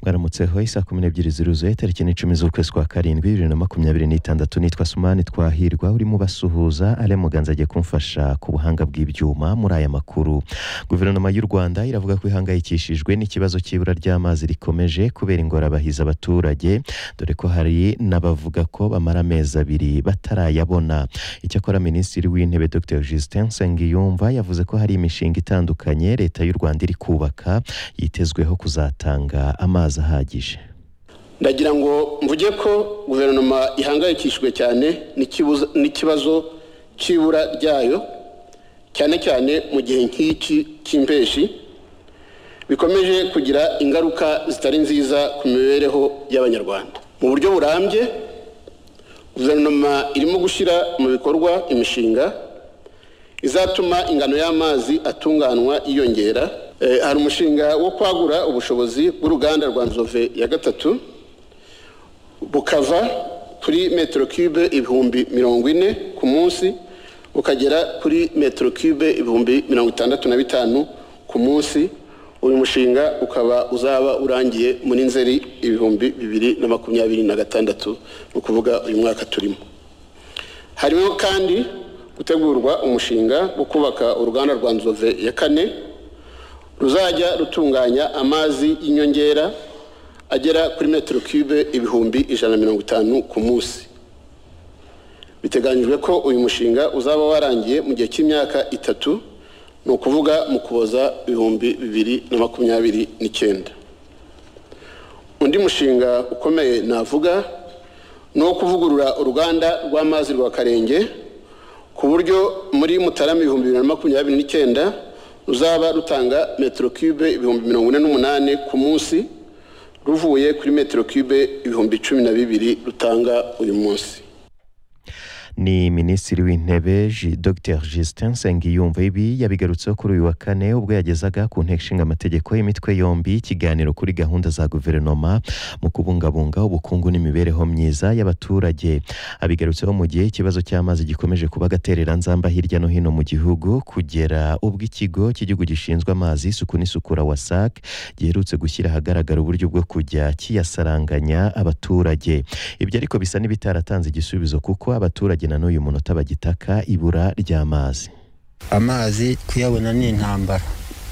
mwaramutseho isaa kumi n'ebyiri ziruzuye tariki n'icumi z'ukwezi kwa karindwi bibiri na makumyabiri n'itandatu nitwa sumani twahirwa urimo basuhuza ale muganza agiye kumfasha ku buhanga bw'ibyuma muri aya makuru guverinoma y'u rwanda iravuga ko ihangayikishijwe n'ikibazo cy'ibura ry'amazi rikomeje kubera ingorabahiza abaturage dore ko hari n'abavuga ko bamara amezi abiri batarayabona icyakora minisitiri w'intebe dr justin nsengiyumva yavuze ko hari imishinga itandukanye leta y'u rwanda iri kubaka yitezweho kuzatanga amazi ahagije ndagira ngo mvuge ko guverinoma ihangayikishijwe cyane n'ikibazo cy'ibura ryayo cyane cyane mu gihe nk'iki cy'impeshi bikomeje kugira ingaruka zitari nziza ku mibereho y'abanyarwanda mu buryo burambye guverinoma irimo gushyira mu bikorwa imishinga izatuma ingano y'amazi atunganywa yiyongera hari umushinga wo kwagura ubushobozi bw'uruganda rwa nzove ya gatatu bukava kuri metero cube ibihumbi mirongo ine ku munsi bukagera kuri metero cube ibihumbi mirongo itandatu na bitanu ku munsi uyu mushinga ukaba uzaba urangiye muri nzeri ibihumbi bibiri na makumyabiri na gatandatu ni ukuvuga uyu mwaka turimo harimo kandi gutegurwa umushinga wo kubaka uruganda rwa nzove ya kane ruzajya rutunganya amazi y'inyongera agera kuri metero cube ibihumbi ijana na mirongo itanu ku munsi biteganyijwe ko uyu mushinga uzaba warangiye mu gihe cy'imyaka itatu ni ukuvuga mu kuboza ibihumbi bibiri na makumyabiri n'icyenda undi mushinga ukomeye navuga ni uwo kuvugurura uruganda rw'amazi rwa karenge ku buryo muri mutarama ibihumbi bibiri na makumyabiri n'icyenda ruzaba rutanga metero cube ibihumbi mirongo ine n'umunani ku munsi ruvuye kuri metero cube ibihumbi cumi na bibiri rutanga uyu munsi ni minisitiri w'intebe dr justin nsengiyumva ibi yabigarutseho kuri uyu wa kane ubwo yagezaga ku nteko ishinga amategeko y'imitwe yombi ikiganiro kuri gahunda za guverinoma mu kubungabunga ubukungu n'imibereho myiza y'abaturage abigarutseho mu gihe ikibazo cy'amazi gikomeje kuba agatereranzamba hirya no hino mu gihugu kugera ubwo ikigo cy'igihugu gishinzwe amazi isuku n'isukura wasac giherutse gushyira ahagaragara uburyo bwo kujya kiyasaranganya abaturage ibyo ariko bisa n'ibitaratanze igisubizo kuko abaturage na n'uyu munota bagitaka ibura ry'amazi amazi kuyabona ni intambara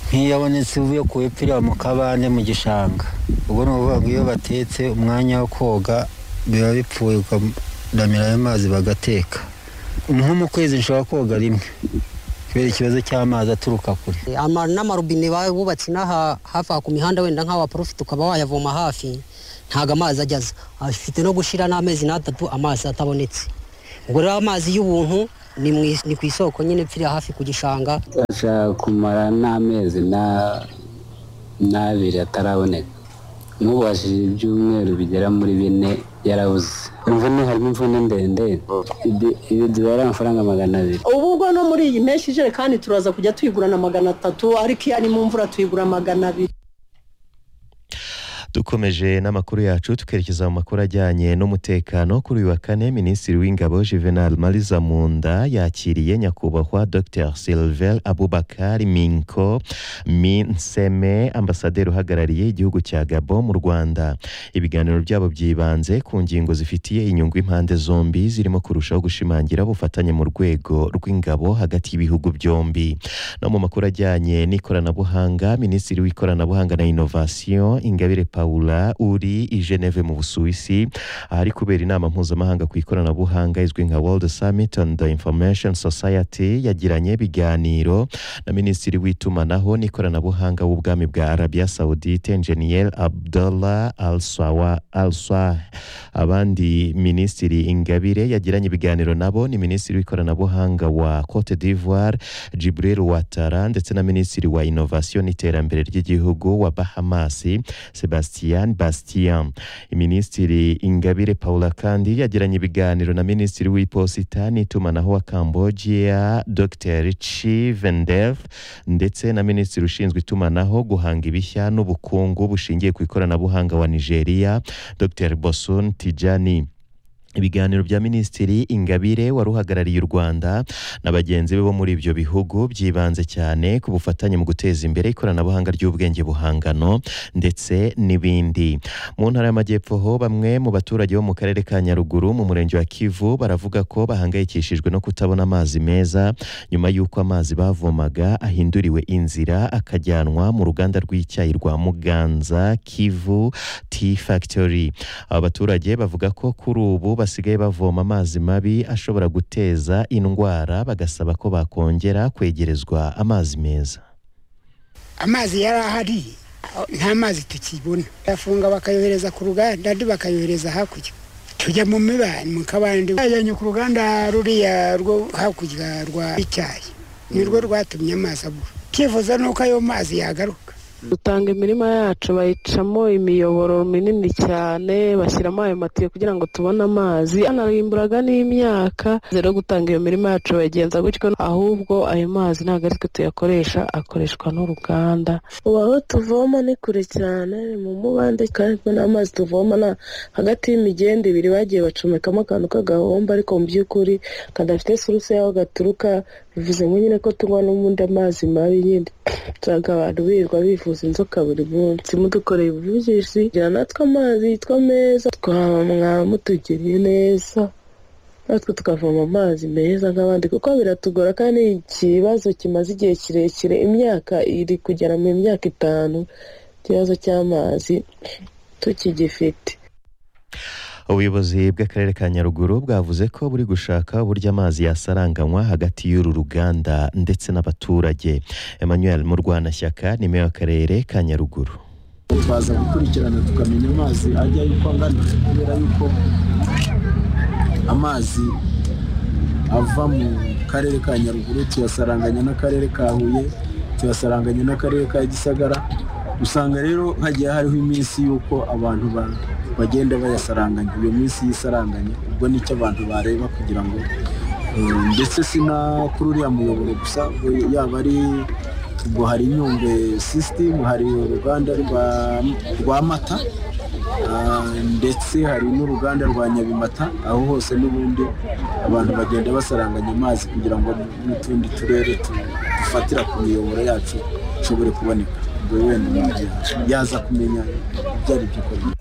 nk'iyo abonetse uvuye ku ipirira mu kabande mu gishanga ubwo ni ukuvuga ngo iyo batetse umwanya wo koga biba bipfuye ukadamira ayo mazi bagateka nko mu kwezi nshobora koga rimwe kubera ikibazo cy'amazi aturuka kure n'amarobine bubatse inaha hafi aha ku mihanda wenda nk'awa porofite ukaba wayavoma hafi ntabwo amazi ajyaza afite no gushyira n'amezi n'atatu amazi atabonetse ubwo rero amazi y'ubuntu ni ku isoko nyine pfiri hafi ku gishanga ashaka kumara n'amezi n'abiri ataraboneka nk'ubashije ibyumweru bigera muri bine yarabuze imvune harimo imvune ndende ibi dubara amafaranga magana abiri ubu ubwo no muri iyi menshi ijerekani turaza kujya tuyigurana magana atatu ariko iyo ari mu mvura tuyigura magana abiri dukomeje n'amakuru yacu tukerekeza mu makuru ajyanye n'umutekano kuri uyu wa kane minisitiri w'ingabo juvenal mariza munda yakiriye nyakubahwa dr silver abubakar minko minseme ambasaderi uhagarariye igihugu cya gabo mu rwanda ibiganiro byabo byibanze ku ngingo zifitiye inyungu impande zombi zirimo kurushaho gushimangira ubufatanye mu rwego rw'ingabo hagati y'ibihugu byombi no mu makuru ajyanye n'ikoranabuhanga minisitiri w'ikoranabuhanga na inovasiyo ingabire paula uri i geneve mu busuwisi ahari kubera inama mpuzamahanga ku ikoranabuhanga izwi nka world summit on the information society yagiranye ibiganiro na minisitiri w'itumanaho n'ikoranabuhanga w'ubwami bwa arabia saudite enjeniyeri abdullah alsawa alsa abandi minisitiri ingabire yagiranye ibiganiro nabo ni minisitiri w'ikoranabuhanga wa cote d'ivoire jibril watara ndetse na minisitiri wa inovasiyo n'iterambere ry'igihugu wa bahamasi sebastian Sebastian Bastian Minisitiri Ingabire Paula kandi yagiranye ibiganiro na Minisitiri w'Iposita n'itumanaho wa Cambodia Dr Chivendev ndetse na Minisitiri ushinzwe itumanaho guhanga ibishya n'ubukungu bushingiye ku ikoranabuhanga wa Nigeria Dr Bosun Tijani ibiganiro bya minisitiri ingabire wari uhagarariye u rwanda na bagenzi be bo muri ibyo bihugu byibanze cyane ku bufatanye mu guteza imbere ikoranabuhanga ry'ubwenge buhangano ndetse n'ibindi mu ntara y'amajyepfo ho bamwe mu baturage bo mu karere ka nyaruguru mu murenge wa kivu baravuga ko bahangayikishijwe no kutabona amazi meza nyuma y'uko amazi bavomaga ahinduriwe inzira akajyanwa mu ruganda rw'icyayi rwa muganza kivu tea factory aba baturage bavuga ko kuri ubu basigaye bavoma amazi mabi ashobora guteza indwara bagasaba ko bakongera kwegerezwa amazi meza amazi yari ahari aho- nta mazi tukibona bafunga bakayohereza ku ruganda andi bakayohereza hakurya tujya mu mibani mu kabande bajyanye ku ruganda ruriya rwo hakurya rwa icyayi ni rwo rwatumye amazi abura icyifuzo ni uko ayo mazi yagaruka dutanga imirima yacu bayicamo imiyoboro minini cyane bashyiramo ayo matiyo kugira ngo tubone amazi anarimburaga n'imyaka rero gutanga iyo mirima yacu bayigenza gutyo ahubwo ayo mazi ntabwo ari twe tuyakoresha akoreshwa n'uruganda ubu aho tuvoma ni kure cyane ni mu mubande kandi n'amazi tuvoma na hagati y'imigende ibiri bagiye bacomekamo akantu k'agahombo ariko mu by'ukuri kadafite suruse y'aho gaturuka bivuze ngo nyine ko tunywa n'ubundi amazi mabi nyine usanga abantu birirwa bivuza inzoka buri munsi mudukoreye ubuvugizi kugira natwe amazi yitwa meza twamwaba mutugiriye neza natwe tukavoma amazi meza nk'abandi kuko biratugora kandi ni ikibazo kimaze igihe kirekire imyaka iri kugera mu myaka itanu ikibazo cy'amazi tukigifite ubuyobozi bw'akarere ka nyaruguru bwavuze ko buri gushaka uburyo amazi yasaranganywa hagati y'uru ruganda ndetse n'abaturage emmanuel murwanashyaka ni meya w'akarere ka nyaruguru twaza gukurikirana tukamenya amazi ajya yuko angana kubera yuko amazi ava mu karere ka nyaruguru tuyasaranganya n'akarere ka huye tuyasaranganya n'akarere ka gisagara usanga rero hagiye hariho iminsi y'uko abantu ba- bagenda bayasaranganya iyo minsi y'isaranganya ubwo nicyo abantu bareba kugira ngo eh, ndetse si na kuri uriya muyoboro gusa we- yaba ari ubwo hari inyungwe system hari uruganda rwa- rwa mata Ah, ndetse hari n'uruganda rwa nyabimata aho hose n'ubundi abantu bagenda basaranganya amazi kugira ngo n'utundi turere tu- dufatira ku miyoboro yacu ishobore kuboneka ubwo wenda umuntu yaza kumenya ibyo ari byo ukora ni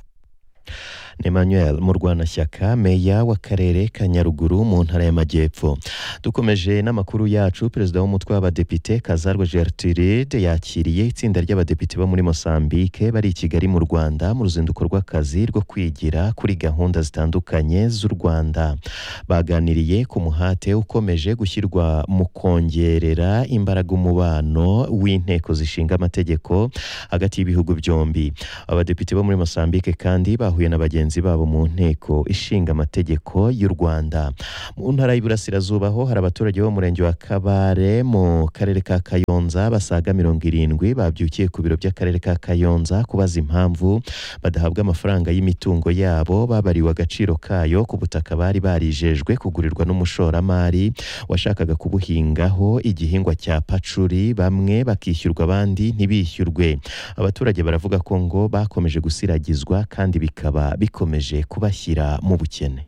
emmanuel murwanashyaka meya w'akarere ka nyaruguru mu ntara y'amajyepfo dukomeje n'amakuru yacu perezida w'umutwe w'abadepite kazarwa gertrude yakiriye itsinda ry'abadepite bo muri mosambike bari i kigali mu rwanda mu ruzinduko rw'akazi rwo kwigira kuri gahunda zitandukanye z'u rwanda baganiriye ku muhate ukomeje gushyirwa mu kongerera imbaraga umubano w'inteko zishinga amategeko hagati y'ibihugu byombi abadepite bo muri mosambike kandi bahuye na bagenzi babo mu nteko ishinga amategeko y'u rwanda mu ntara y'iburasirazuba ho hari abaturage bo mu murenge wa kabare mu karere ka kayonza basaga mirongo irindwi babyukiye ku biro by'akarere ka kayonza kubaza impamvu badahabwa amafaranga y'imitungo yabo babariwe agaciro kayo ku butaka bari barijejwe kugurirwa n'umushoramari washakaga kubuhingaho igihingwa cya pacuri bamwe bakishyurwa abandi ntibishyurwe abaturage baravuga ko ngo bakomeje gusiragizwa kandi bikaba bikomeje kubashyira mu bukene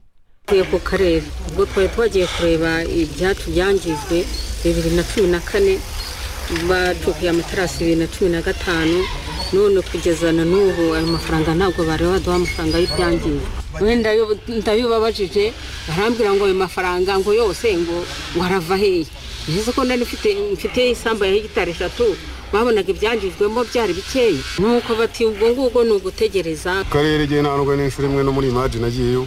tuvuye ku karere ubwo twari twagiye kureba ibyacu byangijwe bibiri na cumi na kane bacukuye amaterasi bibiri na cumi na gatanu none kugeza na n'ubu ayo mafaranga ntabwo bari baduha amafaranga y'ibyangijwe wenda ndabibabajije barambwira ngo ayo mafaranga ngo yose ngo ngo arava hehe nzi ko nari mfite mfite isambu ya hegitari eshatu babonaga ibyangijwemo byari bikeya nuko bati ubwo ngubwo ni ugutegereza karere igihe ntandwa n'inshuro imwe no muri imaji nagiyeyo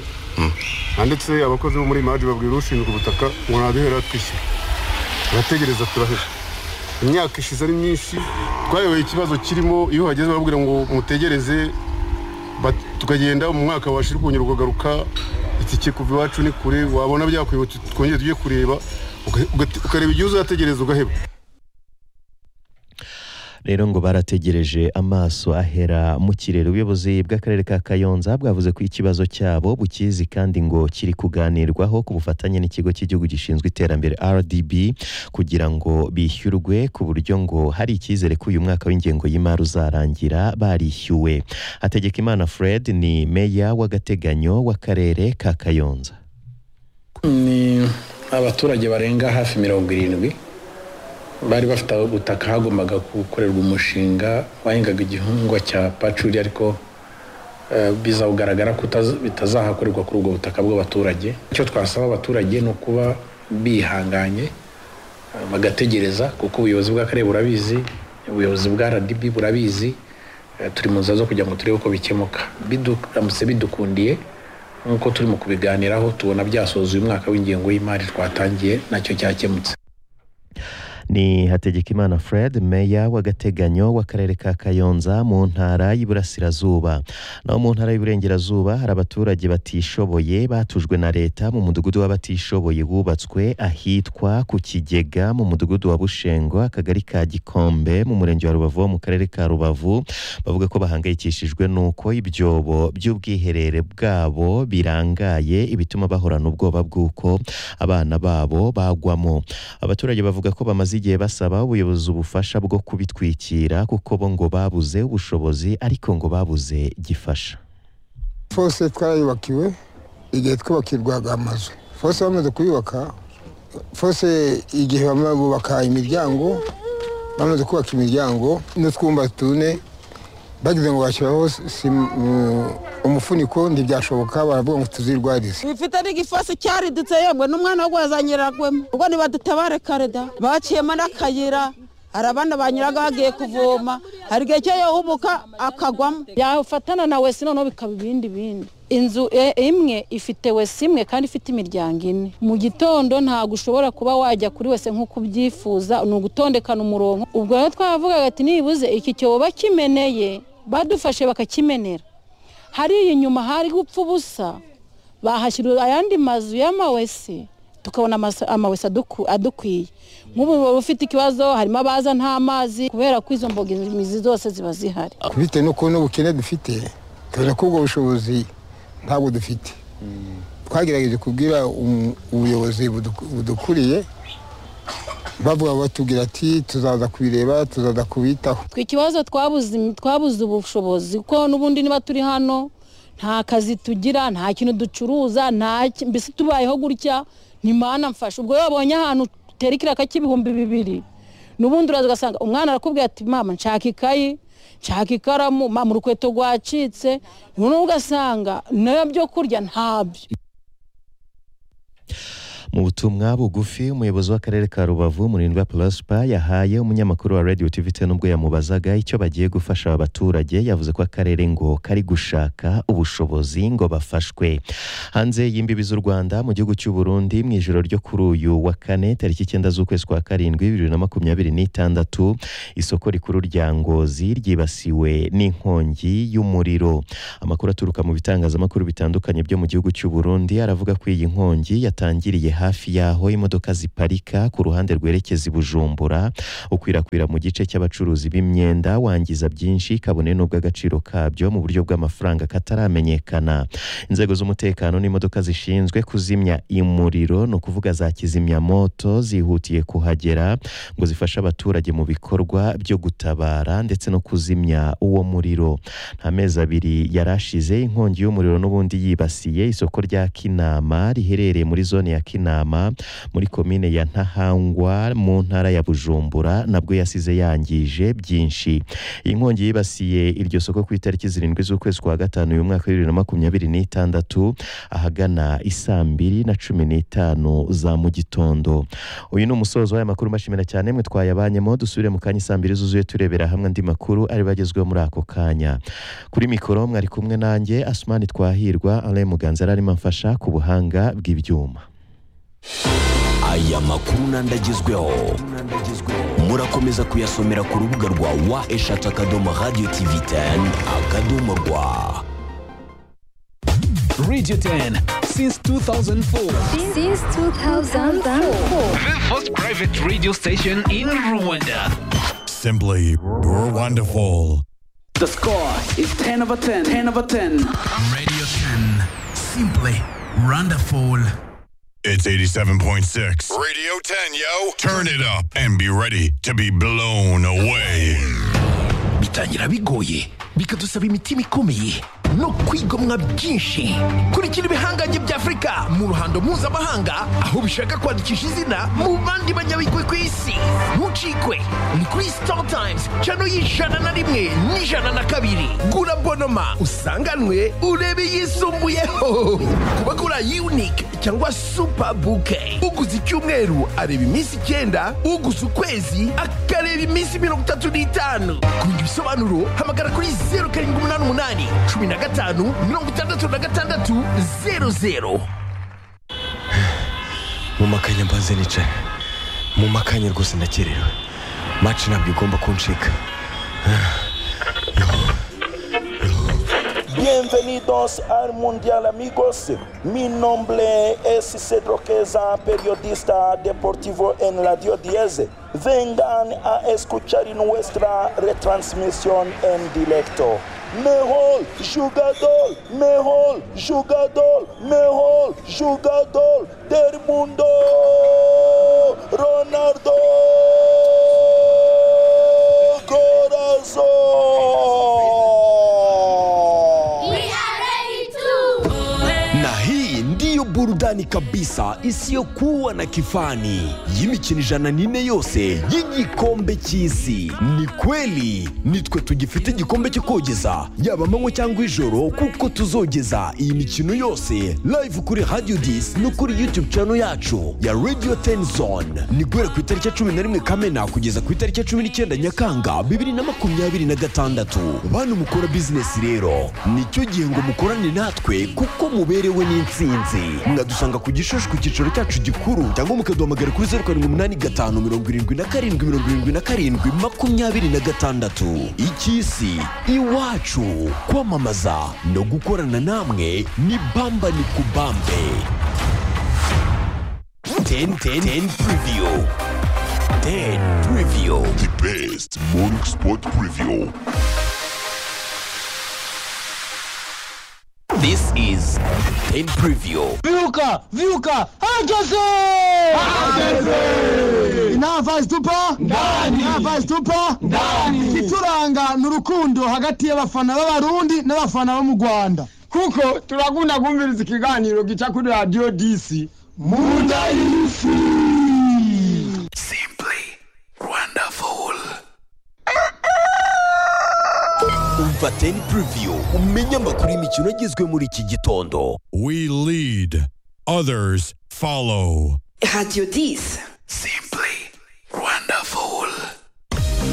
handitse abakozi bo muri imaji babwira ushinzwe ubutaka ngo naduhera twishyura turategereza turahera imyaka ishize ari myinshi twayoboye ikibazo kirimo iyo hageze babwira ngo mutegereze bat- tukagenda mu mwaka washira ukongera ukagaruka itike kuva iwacu ni kure wabona byakwibutse twongere tujye kureba uga- uga- ukareba igihe uzategereza ugaheba rero ngo barategereje amaso ahera mu kirere ubuyobozi bw'akarere ka kayonza bwavuze ko ikibazo cyabo bukizi kandi ngo kiri kuganirwaho ku bufatanye n'ikigo cy'igihugu gishinzwe iterambere rdb kugira ngo bishyurwe ku buryo ngo hari icyizere ko uyu mwaka w'ingengo y'imari uzarangira barishyuwe hategekimana fred ni meya w'agateganyo w'akarere ka kayonza ni abaturage barenga hafi mirongo irindwi bari bafite ubutaka hagombaga gukorerwa umushinga wahingaga igihingwa cya pacuri ariko eh, biza kugaragara ko utaz- bitazahakorerwa kuri ubwo butaka bw'abaturage icyo twasaba abaturage ni ukuba bihanganye eh, bagategereza kuko ubuyobozi bw'akarere burabizi ubuyobozi bwa rdb burabizi eh, turi mu nzira zo kugira ngo turebe uko bikemuka Bidu- biramutse bidukundiye nk'uko turimo kubiganiraho tubona byasoza uyu mwaka w'ingengo y'imari twatangiye nacyo cyakemutse ni hategekimana fred meya w'agateganyo w'akarere ka kayonza mu ntara y'iburasirazuba naho mu ntara y'iburengerazuba hari abaturage batishoboye batujwe na leta mu mudugudu w'abatishoboye wubatswe ahitwa ku kigega mu mudugudu wa bushengo akagari ka gikombe mu murenge wa rubavu wo mu karere ka rubavu bavuga ko bahangayikishijwe n'uko ibyobo by'ubwiherere bwabo birangaye ibituma bahorana ubwoba bw'uko abana babo bagwamo abaturage bavuga ko bamaze igihe basaba ubuyobozi ubufasha bwo kubitwikira kuko bo ngo babuze ubushobozi ariko ngo babuze gifasha fose twarayubakiwe igihe twubakirwaga amazu fose bamaze kuyubaka fose igihe bamwe bubaka imiryango bamaze kubaka imiryango n'utwumba tune bagize ngo bashyiraho sima- mm, umufuniko ntibyashoboka baravuga ngo tuzirwarize bifite n'igifosi cyaridutse yemwe n'umwana wo wazanyiragwemo ubwo nibadutabare kare da baciyemo n'akayira hari abana banyuraga bagiye kuvoma hari igihe cyo yohumuka akagwamo yafatana na wesi noneho bikaba ibindi bindi inzu e- imwe ifite wesi imwe kandi ifite imiryango ine mu gitondo ntabwo ushobora kuba wajya kuri wese nk'uko ubyifuza ni ugutondekana umurongo ubwo rero twavugaga ati nibuze iki cyobo bakimeneye badufashe bakakimenera hariya inyuma hari gupfa ubusa bahashyira ayandi mazu y'amawesi tukabona amasa- amawesi aduku- adukwiye nk'ubu buba bufite ikibazo harimo abaza nta mazi kubera ko izo mbogamizi zose ziba zihari bitewe n'ukuntu ubukene dufite tubona ko ubwo bushobozi ntabwo dufite twagerageje kubwira umu- ubuyobozi budu- budukuriye bavuga batubwira ati tuzaza kubireba tuzaza kubitaho twe ikibazo twabuze twabuze ubushobozi kuko n'ubundi niba turi hano nta kazi tugira nta kintu ducuruza nta ki- mbese tubayeho gutya ni mana mfasha ubwo iyo babonye ahantu utera ikiraka cy'ibihumbi bibiri n'ubundi uraza ugasanga umwana arakubwira ati mama nshaka ikayi nshaka ikaramu mama urukweto rwacitse noneho ugasanga nayo byo kurya ntabyo mu butumwa bugufi umuyobozi w'akarere ka rubavu murindwa prosper yahaye umunyamakuru wa radio tvt n'ubwo yamubazaga icyo bagiye gufasha aba baturage yavuze ko akarere ngo kari gushaka ubushobozi ngo bafashwe hanze y'imbibi z'u rwanda mu gihugu cy'u burundi mu ijoro ryo kuri uyu wa kane tariki icyenda z'ukwezi kwa karindwi bibiri na makumyabiri n'itandatu isoko rikuru rya ngozi ryibasiwe n'inkongi y'umuriro amakuru aturuka mu bitangazamakuru bitandukanye byo mu gihugu cy'u Burundi aravuga ko iyi nkongi yatangiriye hafi y'aho imodoka ziparika ku ruhande rwerekeza i Bujumbura ukwirakwira mu gice cy'abacuruzi b'imyenda wangiza byinshi kabone n'ubwo agaciro kabyo mu buryo bw'amafaranga kataramenyekana inzego z'umutekano n'imodoka zishinzwe kuzimya imuriro ni ukuvuga za kizimyamoto zihutiye kuhagera ngo zifashe abaturage mu bikorwa byo gutabara ndetse no kuzimya uwo muriro nta mezi abiri yari ashize inkongi y'umuriro n'ubundi yibasiye isoko rya kinama riherereye muri zone ya kinama muri komine ya ntahangwa mu ntara ya bujumbura nabwo yasize yangije byinshi iyi nkongi yibasiye iryo soko ku itariki zirindwi z'ukwezi kwa gatanu uyu mwaka wa bibiri na makumyabiri n'itandatu ahagana isaa mbiri na cumi n'itanu za mu gitondo uyu ni umusozo w'aya makuru mbashimira cyane mwe twayabanyemo dusubire mu kanya isaa mbiri zuzuye turebera hamwe andi makuru ari bagezweho muri ako kanya kuri mikoro mwari kumwe nanjye asumani twahirwa alain muganza yari arimo amfasha ku buhanga bw'ibyuma aya makuru n'andi agezweho murakomeza kuyasomera ku rubuga rwa wa eshatu akadomo radiyo tivi teni akadomo rwa Radio 10 since 2004. Since 2004. The first private radio station in Rwanda. simply wonderful. The score is 10 over 10. 10 over 10. Radio 10. Simply wonderful. It's 87.6. Radio 10, yo. Turn it up and be ready to be blown away. bitangira bigoye bikadusaba imitima ikomeye no kwigomwa byinshi kurikira ibihangange bya afurika mu ruhando mpuzamahanga aho bishaka kwandikisha izina mu bandi banyabigwi ku isi ntucikwe ni kuri star times cano y'ijana na rimwe n'ijana na kabiri gura bonoma usanganwe urebe yisumbuyeho ku bagura unique cyangwa super bouquet uguze icyumweru areba iminsi icyenda uguze ukwezi akareba iminsi mirongo itatu n'itanu kugira ibisobanuro hamagara kuri zeru karindwi umunani umunani cumi na gatanu mirongo itandatu na gatandatu zeru zeru mu makanya mbanze nicaye mu makanya rwose ndakerewe maci ntabwo igomba kuncika Bienvenidos al Mundial amigos. Mi nombre es Cedro Queza, periodista deportivo en Radio 10. Vengan a escuchar nuestra retransmisión en directo. Mejor jugador, mejor jugador, mejor jugador del mundo. Ronaldo Corazón. na hii ndiyo burudani kabisa isiyokuwa na kifani y'imikino ijana n'ine yose y'igikombe cy'isi ni kweli nitwe tugifite igikombe cyo kogeza yaba amanywa cyangwa ijoro kuko tuzogeza iyi mikino yose live kuri radio dis no kuri youtube channel yacu ya radio 10 zone ni guhera ku itariki ya cumi na rimwe kamena kugeza ku itariki ya cumi n'icyenda nyakanga bibiri na makumyabiri na gatandatu bantu mukora bizinesi rero nicyo gihe ngo mukorane natwe kuko muberewe n'insinzi mwadusanga ku gishushu ku cyicaro cyacu gikuru cyangwa mukaduhamagara kuri zeru karindwi umunani gatanu mirongo irindwi na karindwi mirongo irindwi na karindwi makumyabiri na gatandatu icy'isi iwacu kwamamaza no gukorana namwe ni bamba ni kubambe 10 10 10 preview 10 preview the best morning sport preview This is 10 preview. Vyuka, vyuka, herkese! inava zitupa ndani inava zitupa ndani ikituranga ni urukundo hagati y'abafana b'abarundi n'abafana bo mu rwanda kuko turakunda kumviriza ikiganiro gica kuri radiyo disi munda y'isi Umva 10 preview umenye amakuru y'imikino agizwe muri iki gitondo. We lead, others follow. Radio 10. Simple.